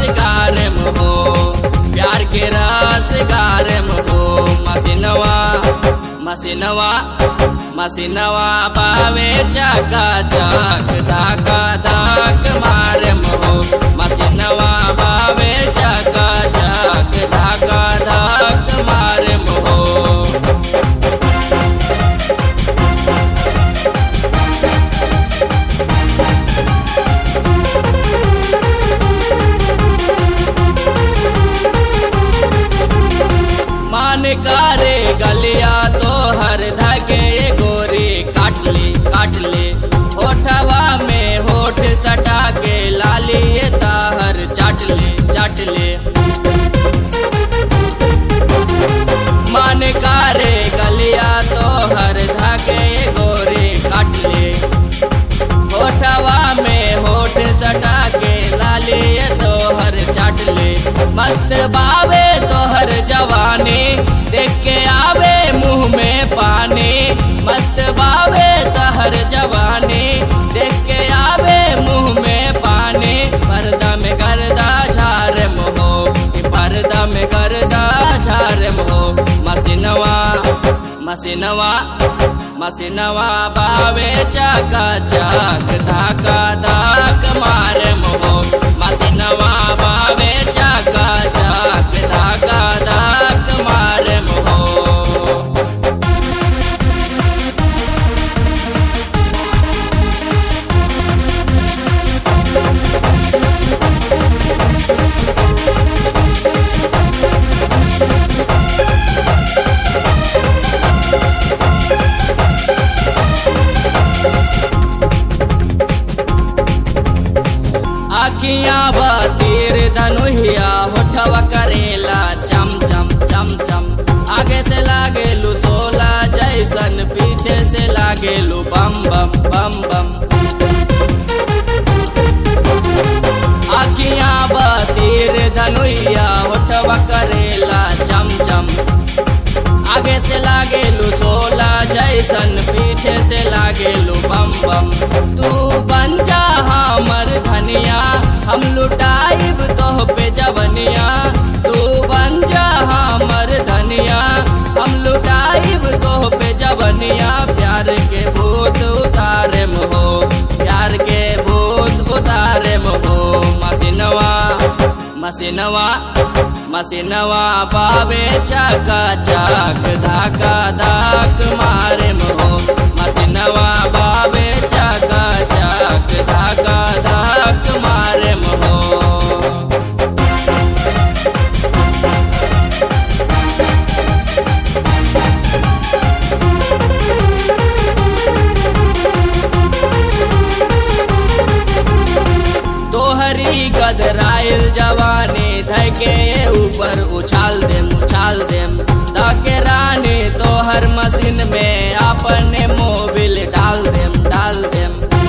गारम हो प्यार के रस गारम हो मसिनवा मसिनवा मसिनवा पावे चका चक धाका धाक मारम हो मसिनवा पावे चका चक धाका धाक मारम हो मान कारे गलिया तो हर धके गोरी काट ले काट ले होठवा में होठ सटा के लाली ताहर चाट ले चाट ले मान कारे गलिया तो हर धके गोरी काट ले होठवा में होठ सटा के लाली तोहर चाट ले मस्त बावे तोहर जवानी देख के आवे मुंह में पानी मस्त बावे तोहर जवानी देख के आवे मुंह में पानी पर्दा में गर्दा झार हो पर्दा में गर्दा झार हो मसिनवा मसिनवा मसिनवा बावे चका चक धाका धाक मार मोहो मसिनवा बावे चका चक धाका धाक मार मोहो आखियां बतीर धनुहिया होठवा करेला चम चम चम चम आगे से लागेलू सोला जैसन पीछे से लागेलू बम बम बम बम आखियां बतीर धनुहिया होठवा करेला चम चम आगे से लागेलू सोला जैसन पीछे से लागेलू बम बम तू बन जा हमर धनिया हम लुटाइब तोह पे जवनिया तू बन जा हमर धनिया हम लुटाइब तोह पे जवनिया प्यार के भूत उतारे हो प्यार के भूत उतारे हो मसिनवा मसिनवा मसिनवा पावे चका चक धाका धाक मारे मोहो मसिनवा पावे चका चक धाका धाक मारे मोहो तोहरी गदराइल जवानी धके ऊपर उछाल देम उछाल देम ताके रानी तोहर मशीन में अपने मोबिल डाल देम डाल देम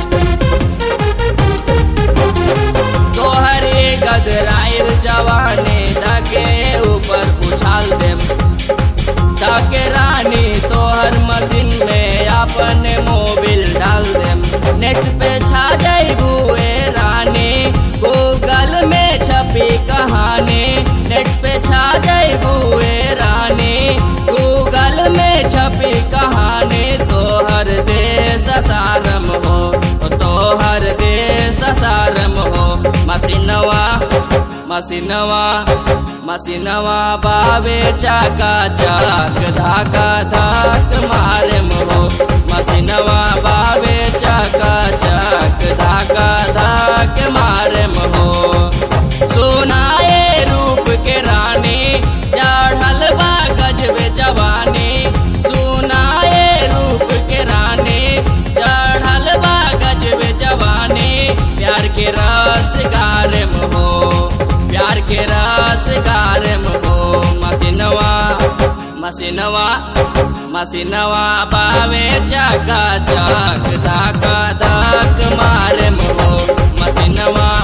तोहरी गदराइल जवानी धके ऊपर उछाल देम ताके रानी तोहर मशीन में अपने मोबिल डाल देम नेट पे छा जाइबू ए रानी गूगल में छपी कहानी नेट पे छा जाइबू ए रानी गूगल में छपी कहानी तोहर देश सारम हो तोहर देश सारम हो मसिनवा मसिनवा मसिनवा बावे चाका चाक धाका धाक मारे मोहो मसिनवा बावे चाका चाक धाका धाक मारे मोहो सुनाए रूप के रानी चढ़ल बा गजबे जवानी सुनाए रूप के रानी चढ़ल बा गजबे जवानी प्यार के रस गारे हो प्यार के रस गारे हो मसिनवा मसिनवा मसिनवा पावे चका चक धाका धाक मारे मोहो मसिनवा